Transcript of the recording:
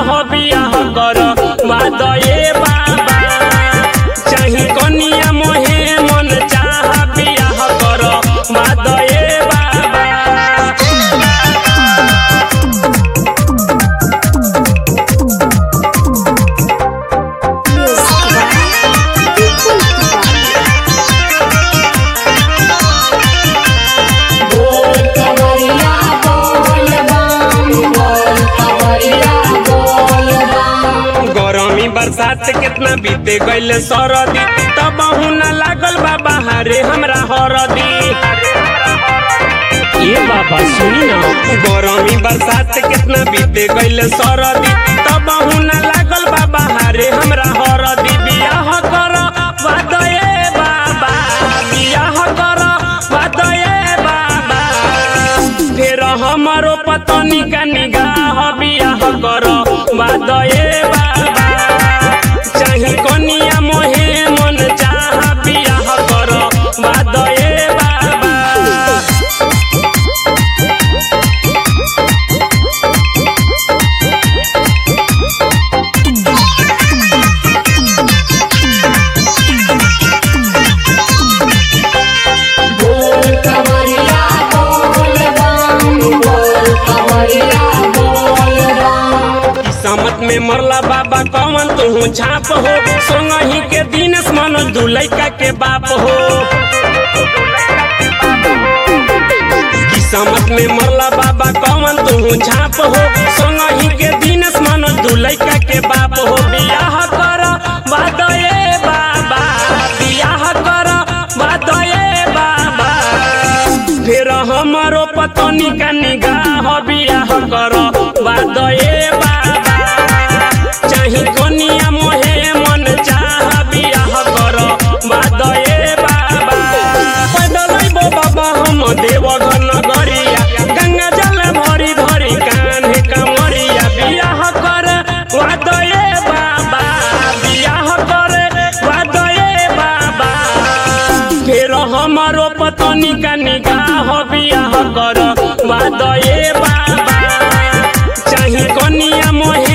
हो बियाह कर वादये बाबा चाही कनिया मोहे मन चाह बियाह कर वादये बाबा बोल कवरिया बोल बम बोल कवरिया बोल बम गरमी बरसात कितना बीते गईल सरदी तब न लागल बा बहारे हमरा हरदी ये बाबा सुनी ना गरमी बरसात कितना बीते गईल सरदी तब न लागल बा बहारे हमरा हरदी बियाह कर वादये बाबा बियाह कर वादये बाबा फेर हमारो पतनी का निगाह बियाह कर वादये बाबा चाही कनिया मोहे मन चाह बियाह कर वादये बाबा बोल कवरिया बोल बम बोल कवरिया बोल बम किस्मत में मरला बाबा कौन तू छाप हो सोंगही के दिन मनोज दुलैका के बाप हो किस्मत में मरला बाबा कौन तू छाप हो सोंगही के दिन मनोज दुलैका के बाप हो बियाह कर वादये बाबा बियाह कर वादये बाबा फिर हमारो पतनी का निगाह बियाह कर वादये बाबा चाही कनिया मोहे मन चाह बियाह कर वादये बाबा पैदल अइबो बाबा हम देवघर नगरिया गंगा जल भरी धरी कान्हे कमरिया बियाह कर वादये बाबा बियाह कर वादये बाबा फेर हमारो पतनी का निगाह बियाह कर वादये बाबा चाही कनिया मोहे